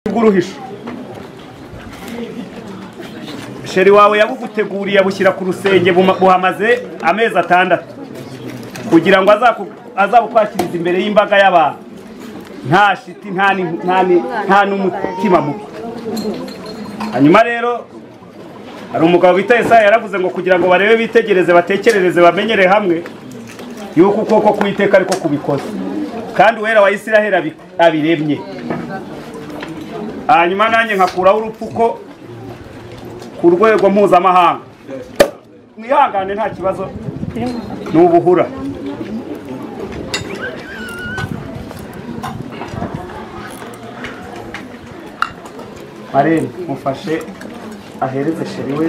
bw'uruhisho sheri wawe yabuguteguriye abushyira ku rusenge buma- buhamaze amezi atandatu kugira ngo azaku- azabukwakirize imbere y'imbaga y'abantu nta shiti nta ni- nta ni- nta n'umutima mubi hanyuma rero hari umugabo bita Yesaya yaravuze ngo kugira ngo barebe bitegereze batekerereze bamenyere hamwe yuko ukuboko k'uwiteka ariko kubikoze kandi uwera wa Isiraheli abi- abiremye hanyuma nanjye nkakuraho urupfuko ku rwego mpuzamahanga mwihangane nta kibazo ni ubuhura marene mufashe ahereze sheri we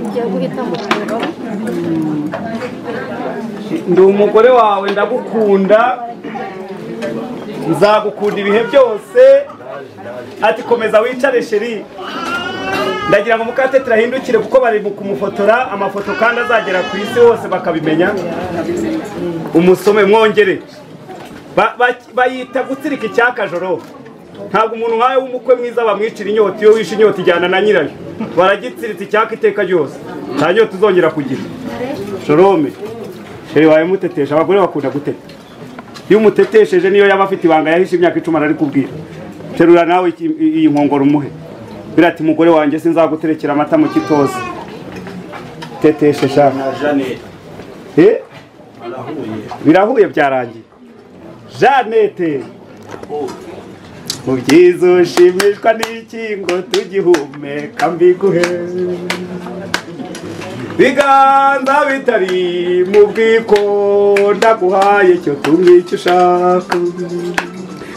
Ngiye guhita mu biro ndi umugore wawe ndagukunda nzagukunda ibihe byose ati komeza wicare sheri ndagira ngo mukate turahindukire kuko bari mu kumufotora amafoto kandi azagera ku isi hose bakabimenya umusome mwongere Ba- ba- bayita gutsirika icyakajoro ntabwo umuntu nkawe w'umukwe mwiza bamwicira inyota iyo wishe inyota ijyana na nyirayo baragitsiritse icyaka iteka ryose nta nyota uzongera kugira jorome sheri wawe mutetesha abagore bakunda guteta iyo umutetesheje niyo yaba afite ibanga yahishe imyaka icumi ararikubwira terura nawe iki- iyi nkongoro umuhe birati mugore wanjye sinzaguterekera amata mu kitozi teteshe shaka na Jeanne Eh? barahuye birahuye byarangiye janete mu byiza ushimishwa n'iki ngo tugihumeka mbiguhe biganza bitari mu bwiko ndaguhaye cyo tumye icyo ushaka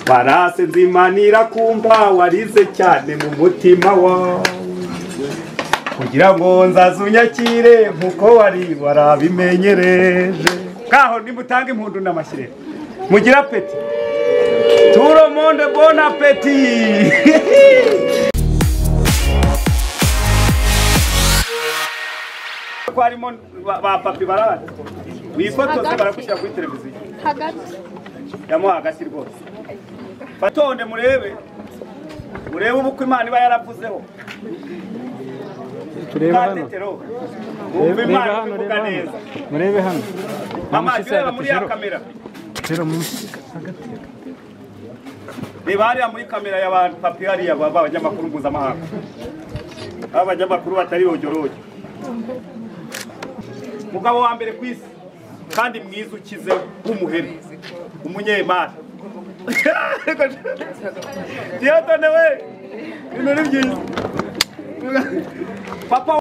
warase nzimanira kumva warize cyane mu mutima wawe kugira ngo nzaze unyakire nkuko wari warabimenyereje kaho nimutange impundu n'amashyire mugire apeti turo monde bon apeti ko harimo ba- ba papi barahari wifotoze baragushyira kuri televiziyo hagati yamuha hagati rwose batonde murebe murebe ubukwe imana iba yaravuzeho turebe hano katetero wumva reba imana hano ivuga reba hano neza murebe hano Mama Bamushyize reba muri ya agatishero. kamera Tera munsi reba hariya muri kamera y'abantu papi hariya baba abanyamakuru mpuzamahanga aba banyamakuru batari bojyoroge umugabo wa mbere ku isi kandi mwiza ukize w'umuheri umunyemari diyatone we ibintu ni byiza papa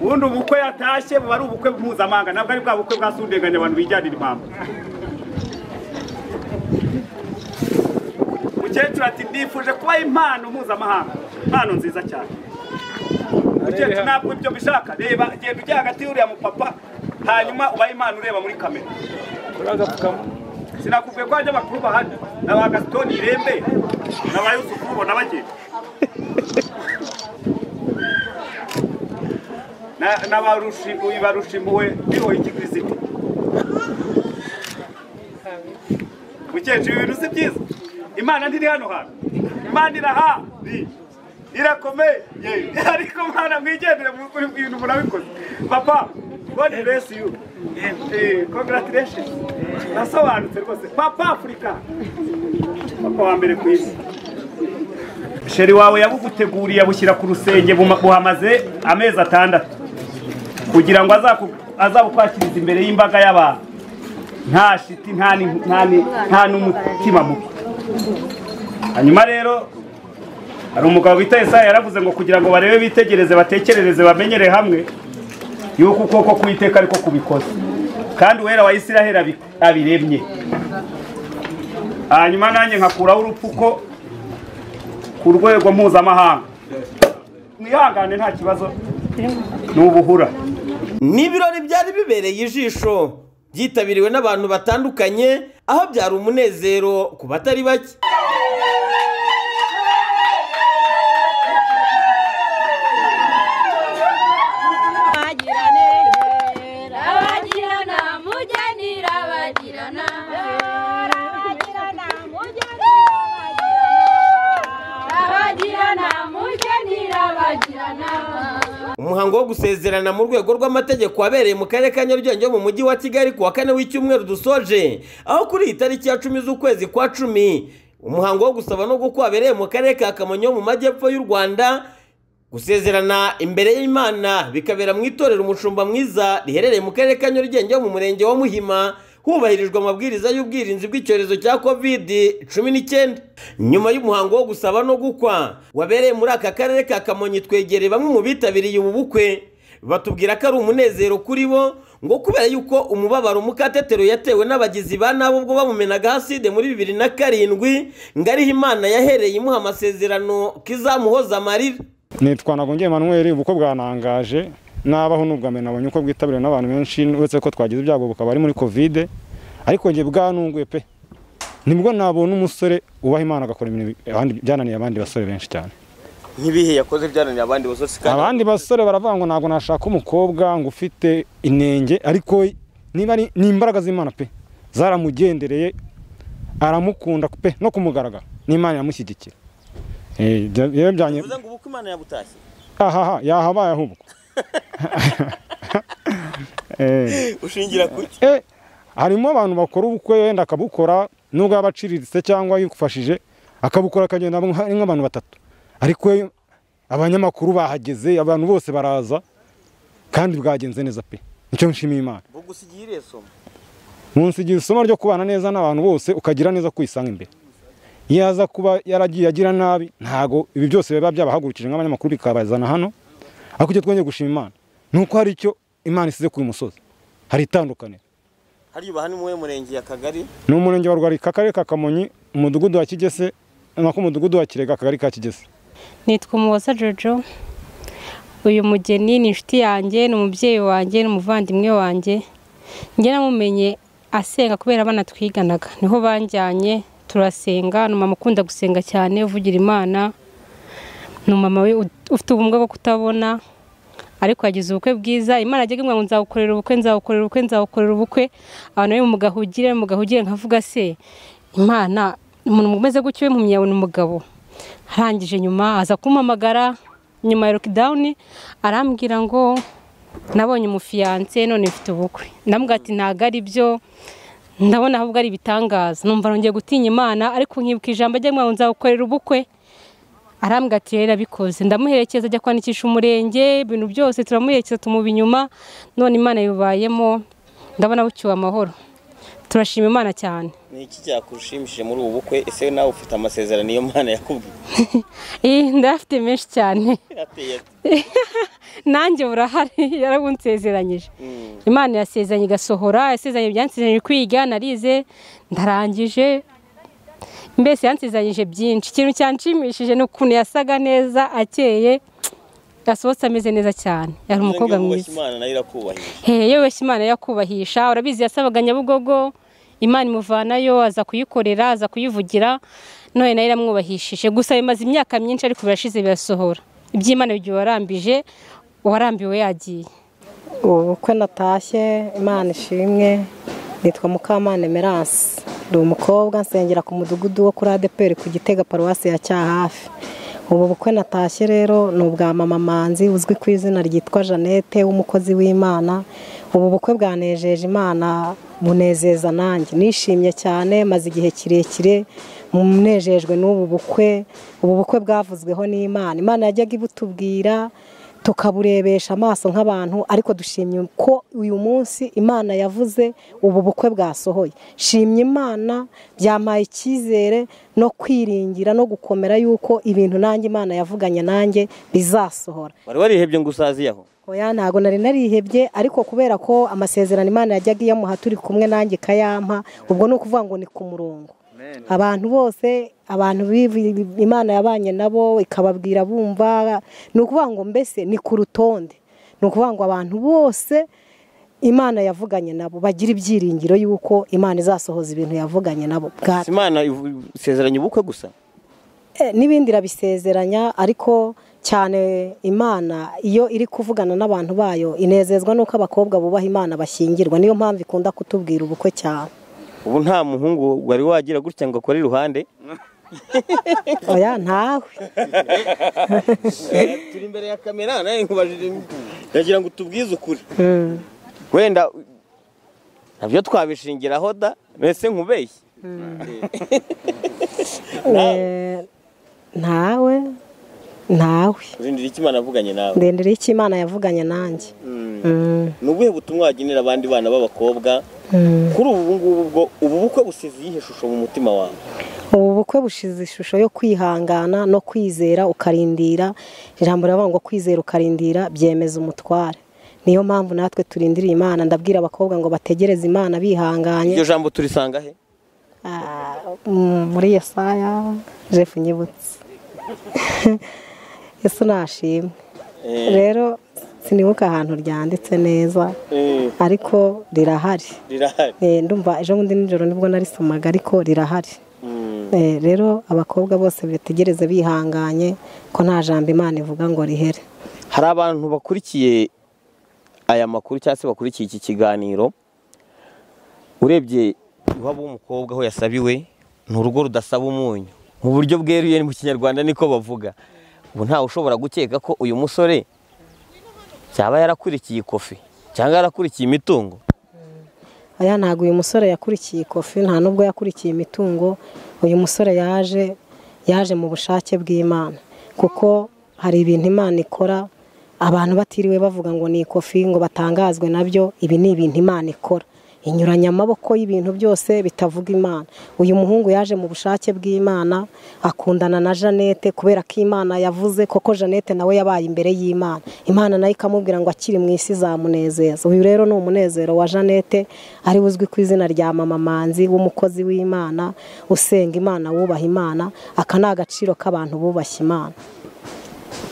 ubundi ubukwe yatashye buba ari ubukwe mpuzamahanga ntabwo ari bwa bukwe bwasundenganya abantu bijyanira impamvu mukecuru ati ndifuje kubaha impano mpuzamahanga impano nziza cyane mukecuru ntabwo ibyo mbishaka reba genda ujya hagati y'uriya mupapa hanyuma ubahe impano ureba muri kamera sinakubwiye ko hajya abakuru bahari na ba gasitoni irembe na ba yusufu ubona bagenda Na- na ba rushimu iba rushimuwe bihoye ikirisiti mukecuru ibintu si byiza imana ntiri hano hantu imana irahari irakomeye ariko mwana mwigendere mu bintu murabikoze papa god bless you Eh, congratulations nasobanutse rwose papa afurika papa wa mbere ku isi sheri wawe yabuguteguriye abushyira ku rusenge buma- buhamaze amezi atandatu kugira ngo azaku- azabukwakirize imbere y'imbaga y'abantu nta shiti nta ni- nta ni- nta n'umutima mubi hanyuma rero hari umugabo bita Yesaya yaravuze ngo kugira ngo barebe bitegereze batekerereze bamenyere hamwe yuko ukuboko k'uwiteka ariko kubikoze kandi uwera wa Isiraheli abi- abiremye hanyuma nanjye nkakuraho urupfuko ku rwego mpuzamahanga mwihangane nta kibazo ni ubuhura ni ibirori byari bibereye ijisho byitabiriwe n'abantu batandukanye aho byari umunezero ku batari bake Ay, umuhango wo gusezerana mu rwego rw'amategeko wabereye mu karere ka nyarugenge mu mujyi wa kigali ku wa kane w'icyumweru dusoje aho kuri iyi tariki ya cumi z'ukwezi kwa cumi umuhango wo gusaba no gukwa wabereye mu karere ka kamonyi ho mu majyepfo y'u rwanda gusezerana imbere y'imana bikabera mu itorero umushumba mwiza riherereye mu karere ka nyarugenge mu murenge wa muhima hubahirijwe amabwiriza y'ubwirinzi bw'icyorezo cya kovidi cumi n'icyenda nyuma y'umuhango wo gusaba no gukwa wabereye muri aka karere ka kamonyi twegereye bamwe mu bitabiriye ubu bukwe batubwira ko ari umunezero kuri bo ngo kubera yuko umubabaro mukatetero yatewe n'abagizi ba nabi ubwo bamumenaga haside muri bibiri na karindwi ngo ariho imana yahereye imuha amasezerano ko izamuhoza amarira nitwa nagungiye manweri ubukwe bwanangaje nabaho n'ubwame nabonye uko bwitabiriwe n'abantu benshi uretse ko twagize ibyago bukaba ari muri kovide ariko njye bwanunguye pe nibwo nabona umusore ubaha imana agakora ibintu abandi- byananiye abandi basore benshi cyane nk'ibihe yakoze byananiye abandi basose abandi basore baravuga ngo ntabwo nashaka umukobwa ngo ufite inenge ariko niba ari ni imbaraga z'imana pe zaramugendereye aramukunda pe no kumugaragara n'imana iramushyigikira Eh, bya- byajyanye ngo ubukwe imana yabutashye ahaha yahabaye ahubwo Eh, ushingira kuki eh, harimo abantu bakora ubukwe wenda akabukora nubwo yaba aciriritse cyangwa yifashije akabukora akagenda ari nk'abantu batatu ariko we, abanyamakuru bahageze abantu bose baraza kandi bwagenze neza pe nicyo nshimiye imana bugusigiye iriya somo munsi igihe isomo ryo kubana neza n'abantu bose ukagira neza kwisanga imbere iyo aza kuba yaragiye agira nabi ntago ibi byose biba byabahagurukije nk'abanyamakuru bikabazana hano ariko icyo twongeye gushima imana ni uko hari icyo imana isize kuri uyu musozi hari itandukaniro hariya ubaha ni muwe murenge ya kagari ni umurenge wa rwarika akarere ka kamonyi umudugudu wa kigese nako umudugudu wa kirega akagari ka kigese nitwa umuhoza jojo uyu mugeni ni inshuti yanjye ni umubyeyi wanjye ni umuvandimwe wanjye njye namumenye asenga kubera abana twiganaga niho banjyanye turasenga ni umumama ukunda gusenga cyane uvugira imana ni umumama we ut- ufite ubumuga bwo kutabona ariko yagize ubukwe bwiza imana ajyaga imwe ngo nzawukorera ubukwe nzawukorera ubukwe nzawukorera ubukwe abantu bari mu gahugire mu gahugire nkavuga se imana umuntu umeze gutyo we impumyi yabona umugabo arangije nyuma aza kumpamagara nyuma ya lokidawuni arambwira ngo nabonye umufiyanse none mfite ubukwe ndamubwira ati ntabwo ari byo ndabona ahubwo ari ibitangaza numva nongeye gutinya imana ariko nkibuka ijambo ajya ngo nzawukorera ubukwe arambwira ati rero abikoze ndamuherekeza ajya kwandikisha umurenge ibintu byose turamuherekeza tumuba inyuma none imana yubayemo ndabona bucyuwe amahoro turashima imana cyane ni iki cyakushimishije muri ubu bukwe ese nawe ufite amasezerano iyo mana yakubwiye Eh, ndayafite menshi cyane ateye ate? nanjye burahari yarabunsezeranyije Mm. imana irasezeranye igasohora yasezeranye byansezeranyije kwiga narize ndarangije mbese yansezeranyije byinshi ikintu cyanshimishije ni ukuntu yasaga neza akeye yasohotse ameze neza cyane yari umukobwa Uvuze ngo mwiza Imana nayo irakubahije hehe wese imana yakubahisha urabizi yasabaga nyabugogo imana imuvanayo aza kuyikorera aza kuyivugira none nayo iramwubahishije gusa bimaze imyaka myinshi ariko birashize birasohora iby'imana igihe warambije uwarambiwe yagiye ubu bukwe natashye imana ishimwe nitwa mukamana emerance ndi umukobwa nsengera ku mudugudu wo kuri adeperi ku gitega paruwasi ya cyahafi ubu bukwe natashye rero ni ubwa mama manzi uzwi ku izina ryitwa jeannette w'umukozi w'imana ubu bukwe bwanejeje imana bunezeza nanjye nishimye cyane maze igihe kirekire munejejwe n'ubu bukwe ubu bukwe bwavuzweho n'imana imana yajyaga ibutubwira tukaburebesha amaso nk'abantu ariko dushimye ko uyu munsi imana yavuze ubu bukwe bwasohoye shimye imana byampaye icyizere no kwiringira no gukomera yuko ibintu nanjye imana yavuganye nanjye bizasohora wari warihebye ngo usaziyaho oya ntabwo nari narihebye ariko kubera ko amasezerano imana yajyaga iyamuha turi kumwe nanjye ikayampa ubwo ni ukuvuga ngo ni ku murongo abantu bose abantu bivi- imana yabanye nabo ikababwira bumva ni ukuvuga ngo mbese ni ku rutonde ni ukuvuga ngo abantu bose imana yavuganye nabo bagira ibyiringiro y'uko imana izasohoza ibintu yavuganye nabo bwa Si imana ivu- isezeranya ubukwe gusa Eh, n'ibindi irabisezeranya ariko cyane imana iyo iri kuvugana n'abantu bayo inezezwa n'uko abakobwa bubaha imana bashyingirwa niyo mpamvu ikunda kutubwira ubukwe cyane ubu nta muhungu wari wagira gutya ngo akore iruhande oya ntawe turi imbere ya kamera nawe nkubajije ndagira ngo tubwize ukuri wenda nabyo twabishingiraho da mbese nkubeshye Eh, ntawe ntawe urindira icyo imana yavuganye nawe ndendera icyo imana yavuganye nanjye Mm, ni ubuhe butumwa wagenera abandi bana b'abakobwa mm. kuri ubu ngubu ubwo ubu bukwe busize iyihe shusho mu mutima wawe ubu bukwe bushize ishusho yo kwihangana no kwizera ukarindira ijambo riravuga ngo kwizera ukarindira byemeza umutware niyo mpamvu natwe turindiriye imana ndabwira abakobwa ngo bategereze imana bihanganye iryo jambo turisanga he Ah, mm, muri yesaya jeff nyibutse yesu nashimwe rero sinibuka ahantu ryanditse neza Eh, ariko rirahari rirahari Eh, ndumva ejo bundi nijoro nibwo narisomaga ariko rirahari Mm. Eh, rero abakobwa bose bategereze bihanganye ko nta jambo imana ivuga ngo rihere hari abantu bakurikiye aya makuru cyangwa se bakurikiye iki kiganiro urebye iwabo w'umukobwa aho yasabiwe ni urugo rudasaba umunyu mu buryo bweruye mu kinyarwanda niko bavuga ubu ntawe ushobora gukeka ko uyu musore yaba yarakurikiye ikofi cyangwa yarakurikiye imitungo aya ntabwo uyu musore yakurikiye ikofi nta nubwo yakurikiye imitungo uyu musore yaje yaje mu bushake bw'imana kuko hari ibintu imana ikora abantu batiriwe bavuga ngo ni ikofi ngo batangazwe nabyo ibi ni ibintu imana ikora inyuranya amaboko y'ibintu byose bitavuga imana uyu muhungu yaje mu bushake bw'imana akundana na jeannette kubera ko imana yavuze koko jeannette nawe yabaye imbere y'imana imana nayo ikamubwira ngo akiri mu isi izamunezeza uyu rero ni umunezero wa jeannette ari we uzwi ku izina rya mama manzi w'umukozi w'imana usenga imana wubaha imana aka ni agaciro k'abantu bubashye imana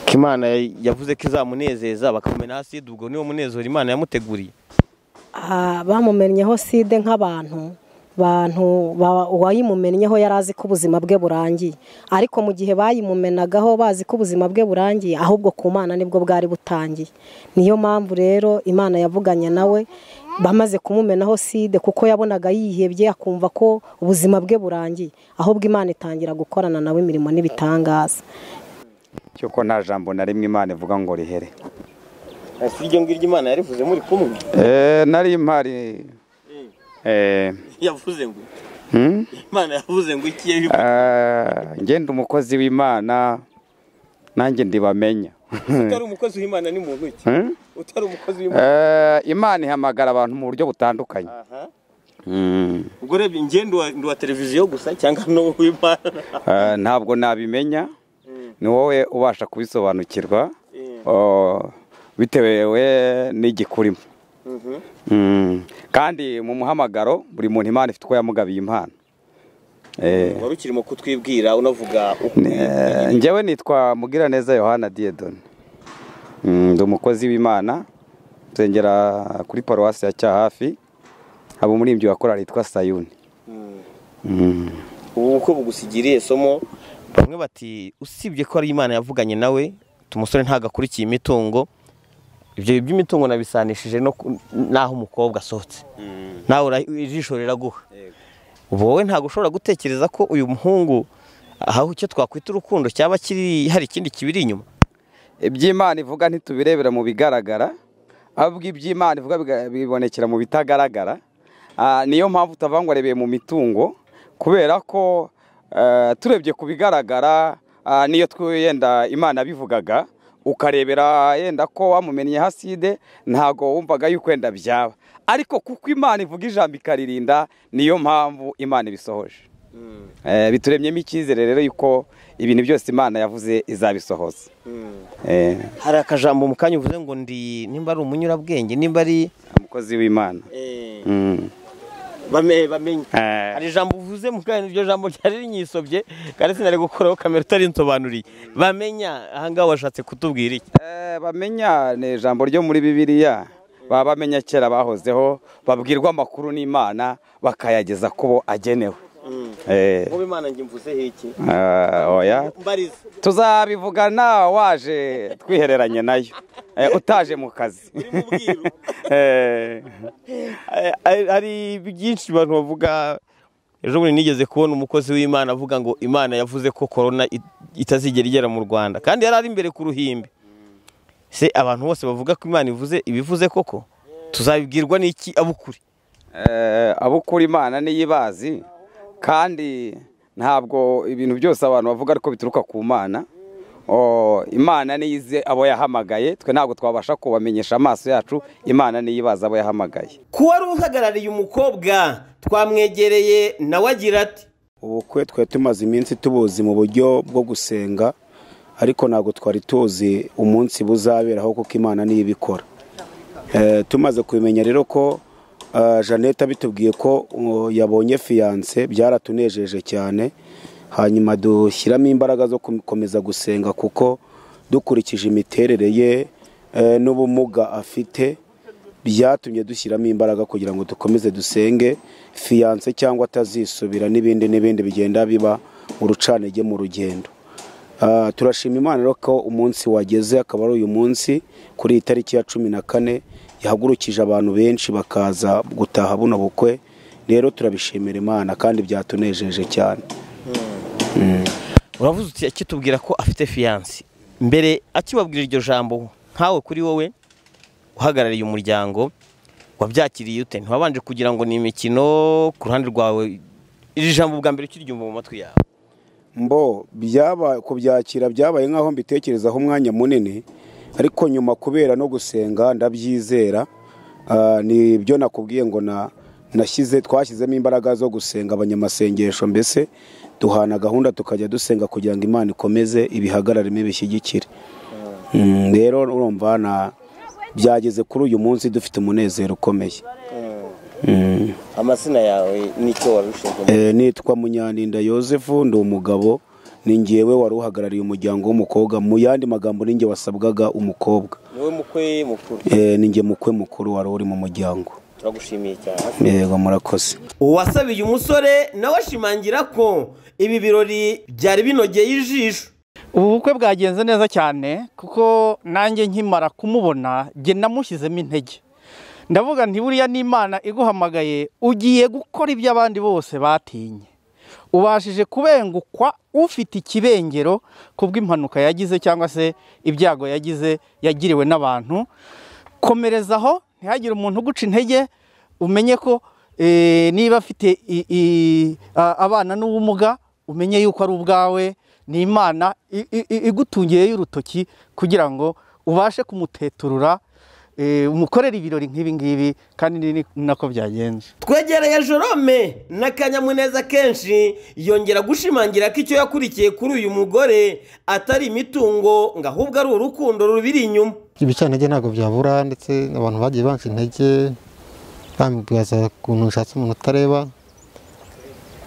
ko imana yavuze ko izamunezeza bakamena hasi ubwo niwo munezero imana yamuteguriye Ah, bamumennyeho side nk'abantu bantu ba- uwayimumennyeho yari azi ko ubuzima bwe burangiye ariko mu gihe bayimumenagaho bazi ko ubuzima bwe burangiye ahubwo ku mana nibwo bwari butangiye niyo mpamvu rero imana yavuganye nawe bamaze kumumenaho side kuko yabonaga yihebye akumva ko ubuzima bwe burangiye ahubwo imana itangira gukorana nawe imirimo n'ibitangaza cyuko nta jambo na rimwe imana ivuga ngo rihere ese iryo ngiryo imana yarivuze muri kumwe Eh, nari impari eh, yavuze ngo hmm? imana yavuze ngo ikiye Ah, ngenda umukozi w'imana nanjye ndibamenya utari umukozi w'imana ni muntu ki Hmm? utari umukozi w'imana Eh, imana ihamagara abantu mu buryo butandukanye Hmm. ubwo reba ingendo wa- ndi wa televiziyo gusa cyangwa no w'imana Eh, ntabwo nabimenya ni wowe ubasha kubisobanukirwa Mm. Oh, bitewe n'igikurimo Mm. kandi mu muhamagaro buri muntu imana ifite uko yamugabiye impano Eh, wari ukirimo kutwibwira unavuga uko Eh, njyewe nitwa mugiraneza yohana diyedoni ndi umukozi w'imana nsengera kuri paruwasi ya cyahafi haba umurimbyi wa korali yitwa sayuni Mm. ubu uko bugusigiriye somo bamwe bati usibye ko ari imana yavuganye nawe umusore ntagakurikiye imitungo ibyo by'imitungo nabisanishije no ku- n'aho umukobwa asohotse nawe ura- ijisho riraguha ubu wowe ntabwo ushobora gutekereza ko uyu muhungu aho icyo twakwita urukundo cyaba kiri hari ikindi kibiri inyuma iby'imana ivuga ntitubirebera mu bigaragara ahubwo iby'imana ivuga biga- bibonekera mu bitagaragara Ah, niyo mpamvu utavuga ngo arebeye mu mitungo kubera ko eh, turebye ku bigaragara ah, niyo twe yenda imana bivugaga ukarebera yenda ko wamumennye haside ntabwo wumvaga yuko wenda byaba ariko kuko imana ivuga ijambo ikaririnda niyo mpamvu imana ibisohoje Eh, bituremyemo icyizere rero yuko ibintu byose imana yavuze izabisohoza Eh, hari akajambo mu kanya uvuze ngo ndi nimba ari umunyurabwenge nimba ari umukozi w'imana Mm. bamenye Eh, hari ijambo uvuze mu kanya iryo jambo ryari rinyisobye kandi sinari gukuraho kamera utarinsobanuriye bamenya ahangaha washatse kutubwira iki eh, bamenya ni ijambo ryo muri bibiliya baba bamenya kera bahozeho babwirwa amakuru n'imana bakayageza ku bo agenewe Eh, wowe imana njye mvuzeho iki ah, oya mbariza tuzabivugana waje twihereranye nayo Eh, utaje mu kazi mu bwiru. Eh, hari byinshi abantu bavuga ejo bundi nigeze kubona umukozi w'imana avuga ngo imana yavuze ko korona it- itazigera igera mu rwanda kandi yari ari imbere ku ruhimbi se abantu bose bavuga ko imana ivuze ibivuze koko tuzabibwirwa n'iki abukuri Eh, abukura imana niyo ibazi kandi ntabwo ibintu byose abantu bavuga ariko bituruka ku mana Oh, imana niyo izi abo yahamagaye twe ntabwo twabasha kubamenyesha amaso yacu imana niyo ibazi abo yahamagaye ku wari uhagarariye umukobwa twamwegereye nawe agira ati ubukwe twari tumaze iminsi tubuzi mu buryo bwo gusenga ariko ntabwo twari tuzi umunsi buzaberaho kuko imana niyo ibikora Eh, tumaze kubimenya rero ko eh, jeannette abitubwiye ko uh, yabonye fiyanse byaratunejeje cyane hanyuma dushyiramo imbaraga zo gukomeza gusenga kuko dukurikije imiterere ye eh, n'ubumuga afite byatumye dushyiramo imbaraga kugira ngo dukomeze dusenge fiyanse cyangwa atazisubira n'ibindi n'ibindi bigenda biba urucanege mu rugendo Ah, turashima imana rero ko umunsi wageze akaba ari uyu munsi kuri iyi tariki ya cumi na kane yahagurukije abantu benshi bakaza gutaha buno bukwe rero turabishimira imana kandi byatunejeje cyane uravuze uti akitubwira ko afite fiyanse mbere akibabwira iryo jambo nkawe kuri wowe uhagarariye umuryango wabyakiriye ute ntiwabanje kugira ngo ni imikino ku ruhande rwawe iri jambo bwa mbere ukiryumva mu matwi yawe mbo byaba kubyakira byabaye nk'aho mbitekerezaho umwanya munini ariko nyuma kubera no gusenga ndabyizera ah, ni ibyo nakubwiye ngo na nashyize twashyizemo imbaraga zo gusenga abanyamasengesho mbese duhana gahunda tukajya dusenga kugira ngo imana ikomeze ibihagararemo ibishyigikire Mm, rero urumva na byageze kuri uyu munsi dufite umunezero ukomeye Mm. amazina yawe nicyo warushinzemo Eh, nitwa munyaninda yosefu ndi umugabo ni ngewe wari uhagarariye umuryango w'umukobwa mu yandi magambo ni nge wasabwaga umukobwa niwe mukwe mukuru Eh, ni nge mukwe mukuru wari uri mu muryango turagushimiye cyane yego murakoze uwasabiye umusore nawe ashimangira ko ibi birori byari binogeye ijisho ubu bukwe bwagenze neza cyane kuko nanjye nkimara kumubona njye namushyizemo intege ndavuga nti buriya n'imana iguhamagaye ugiye gukora ibyo abandi bose batinye ubashije kubengukwa ufite ikibengero kubw'impanuka yagize cyangwa se ibyago yagize yagiriwe n'abantu komereza aho ntihagire umuntu uguca intege umenye ko eh, niba afite i- i- a- abana n'ubumuga umenye yuko ari ubwawe ni imana i- i- i- igutungiyeyo urutoki kugira ngo ubashe kumuteturura eh, umukorere ibirori nk'ibi ngibi kandi ni ni nako byagenze twegereye jorome n'akanyamuneza kenshi yongera gushimangira ko icyo yakurikiye kuri uyu mugore atari imitungo ngo ahubwo ari urukundo rubiri inyuma ibicantege ntabwo byabura ndetse abantu bagiye banca intege bamwibaza ukuntu nshatse umuntu utareba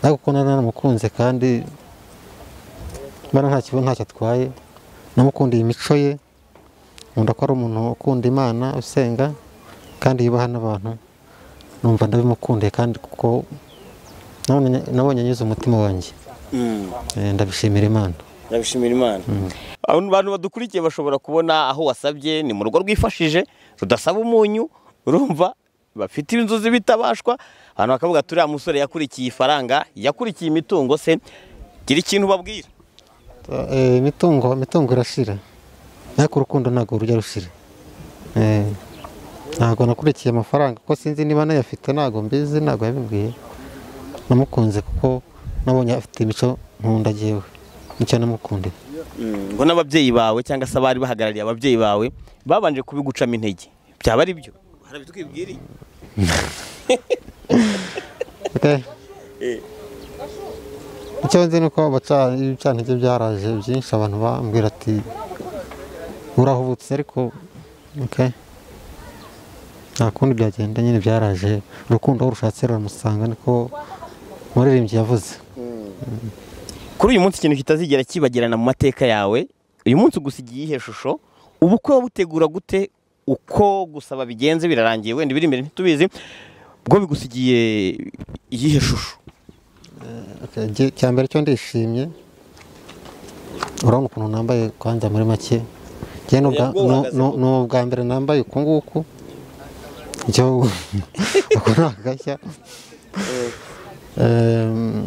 ariko kuko nari naramukunze kandi mbona nta kibazo ntacyo atwaye namukundiye imico ye nkunda ko ari umuntu ukunda imana usenga kandi yubaha n'abantu numva ndabimukundiye kandi kuko nabonye- nabonye anyuze umutima wanjye Eh, ndabishimira imana ndabishimira imana abantu badukurikiye bashobora kubona aho wasabye ni mu rugo rwifashije rudasaba umunyu urumva bafite inzozi bitabashwa abantu bakavuga ati uriya musore yakurikiye ifaranga yakurikiye imitungo se gira ikintu babwira Eh, imitungo imitungo irashira ariko urukundo ntabwo rujya rushira Eh, ntabwo nakurikiye amafaranga kuko sinzi niba nayafite ntabwo mbizi ntabwo yabimbwiye namukunze kuko nabonye afite imico nkunda jyewe nicyo namukundiye ngo n'ababyeyi bawe cyangwa se abari bahagarariye ababyeyi bawe babanje kubigucamo intege byaba ari byo hari abitwibwiriye Okay. icyo nzi ni uko baca ibicantege byaraje byinshi abantu bambwira ati urahubutse ariko okay. nta kundi byagenda nyine byaraje urukundo aho urushatse ruramusanga niko umuririmbyi yavuze kuri uyu munsi ikintu kitazigera kibagirana mu mateka yawe uyu munsi ugusigiye iyihe shusho ubukwe wabutegura gute uko gusaba bigenze birarangiye wenda biri imbere ntitubizi bwo bigusigiye iyihe shusho Okay, jye- icya mbere cyo ndishimye urabona ukuntu nambaye kwanza muri make njye ni ubwa- Yego, nu- uhagaze nu- ku- ni ubwa mbere nambaye uku nguku icyo uku ni agashya Ehm,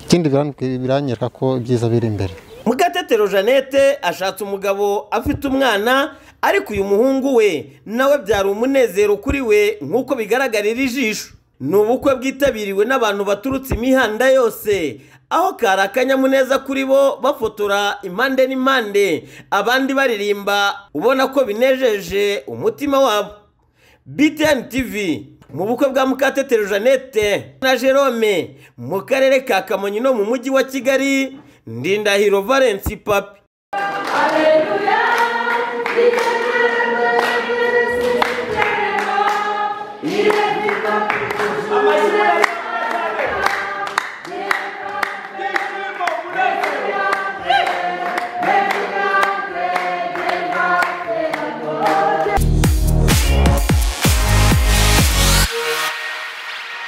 ikindi biran- biranyereka ko ibyiza biri imbere mugatetero jeannette ashatse umugabo afite umwana ariko uyu muhungu we nawe byari umunezero kuri we nk'uko bigaragarira ijisho ni ubukwe bwitabiriwe n'abantu baturutse imihanda yose aho kari akanyamuneza kuri bo bafotora impande n'impande abandi baririmba ubona ko binejeje umutima wabo btn tv mu bukwe bwa mukatetero jeannette na jerome mu karere ka kamonyi no mu mujyi wa kigali ndindahiro valence papi Hallelujah.